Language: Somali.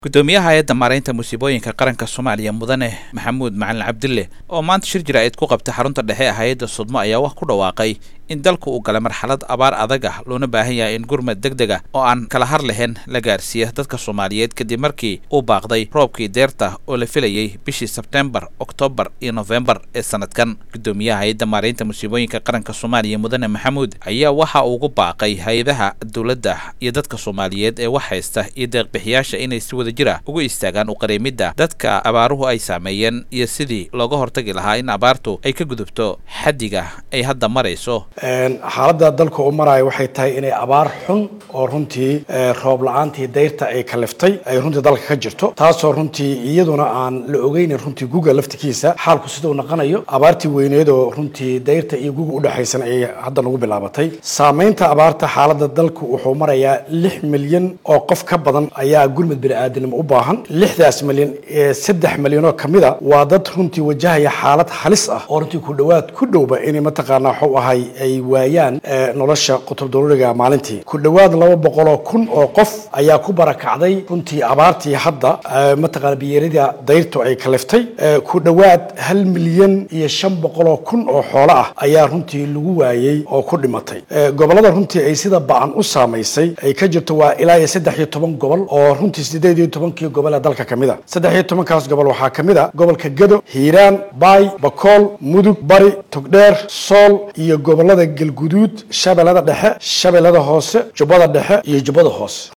gudoomiyaha hay-adda maaraynta musiibooyinka qaranka soomaaliya mudane maxamuud macalin cabdille oo maanta shir jira-id ku qabtay xarunta dhexe ee hay-adda sudmo ayaa wax ku dhawaaqay in dalku uu galay marxalad abaar adag ah loona baahan yahay in gurmad deg deg ah oo aan kala har lahayn la gaarsiiya dadka soomaaliyeed kadib markii uu baaqday roobkii deerta oo la filayey bishii sebtembar oktoobar iyo nofembar ee sanadkan gudoomiyaha hay-adda maaraynta musiibooyinka qaranka soomaaliya mudane maxamuud ayaa waxa uu ugu baaqay hay-adaha dowladda iyo dadka soomaaliyeed ee wax haysta iyo deeqbixiyaasha inay si wada jira ugu istaagaan u qareemidda dadka abaaruhu ay saameeyeen iyo sidii looga hortagi lahaa in abaartu ay ka gudubto xaddiga ay hadda marayso xaaladda dalka u maraayo waxay tahay inay abaar xun oo runtii roob la-aantii dayrta ay kaliftay ay runtii dalka ka jirto taasoo runtii iyaduna aan la ogeynin runtii guga laftikiisa xaalku sidau naqanayo abaartii weyneed oo runtii dayrta iyo guga udhexaysan ayay hadda nagu bilaabatay saamaynta abaarta xaaladda dalku wuxuu marayaa lix milyan oo qof ka badan ayaa gurmud bini-aadanimo u baahan lixdaas milyan saddex milyanoo kamida waa dad runtii wajahaya xaalad halis ah oo runtii ku dhawaad ku dhowba inay mataqaanaa waxuu ahay ay waayaan nolosha qutub daruuriga maalintii ku dhowaad laba boqoloo kun oo qof ayaa ku barakacday runtii abaartii hadda mataqaana biyeerida dayrtu ay kaliftay ku dhowaad hal milyan iyo shan boqoloo kun oo xoolo ah ayaa runtii lagu waayey oo ku dhimatay gobolada runtii ay sida ba-an u saamaysay ay ka jirto waa ilaa iyo saddex iyo toban gobol oo runtii sideed iyo tobankii gobol ee dalka kamid a saddex iyo tobankaas gobol waxaa kamid a gobolka gado hiiraan baay bakool mudug bari togdheer sool iyo gobolada galguduud shabeellada dhexe shabeellada hoose jubbada dhexe iyo jubbada hoose